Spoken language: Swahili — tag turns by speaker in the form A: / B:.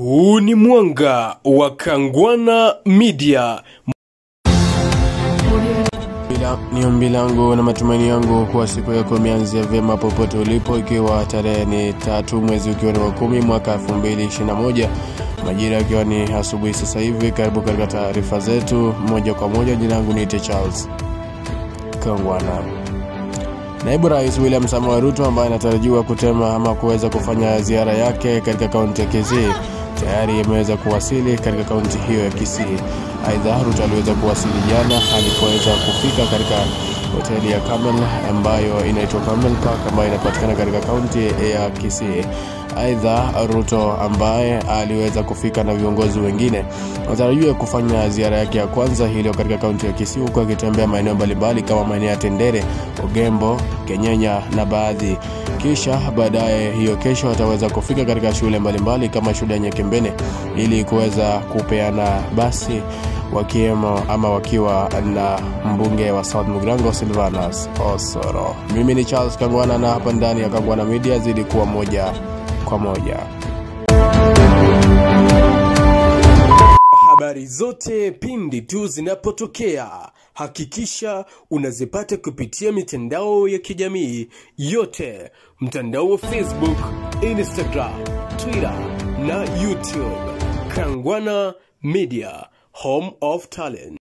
A: Huu ni mwanga wa Kangwana Media.
B: Bila- Ni ombi langu na matumaini yangu kuwa siku yako imeanzia vyema popote ulipo, ikiwa tarehe ni tatu mwezi ukiwa ni wa kumi mwaka 2021 majira yakiwa ni asubuhi sasa hivi. Karibu katika taarifa zetu moja kwa moja. Jina langu niite Charles Kangwana. Naibu Rais William Samoei Ruto ambaye anatarajiwa kutema ama kuweza kufanya ziara yake katika kaunti ya Kisii tayari ameweza kuwasili katika kaunti hiyo ya Kisii. Aidha, Ruto aliweza kuwasili jana alipoweza kufika katika hoteli ya Camel ambayo inaitwa Camel Park ambayo inapatikana katika kaunti ya Kisii. Aidha, Ruto ambaye aliweza kufika na viongozi wengine anatarajiwa kufanya ziara yake ya kwanza hilo katika kaunti ya Kisii, huku akitembea maeneo mbalimbali kama maeneo ya Tendere, Ogembo, Kenyenya na baadhi. Kisha baadaye hiyo kesho ataweza kufika katika shule mbalimbali kama shule ya Nyekembene ili kuweza kupeana basi wakiwemo ama wakiwa na mbunge wa South Mugrango Silvanus Osoro. Mimi ni Charles Kangwana na hapa ndani ya Kangwana Media zidi kuwa moja kwa moja.
A: Habari zote pindi tu zinapotokea, hakikisha unazipata kupitia mitandao ya kijamii yote, mtandao wa Facebook, Instagram, Twitter na YouTube. Kangwana Media, home of talent.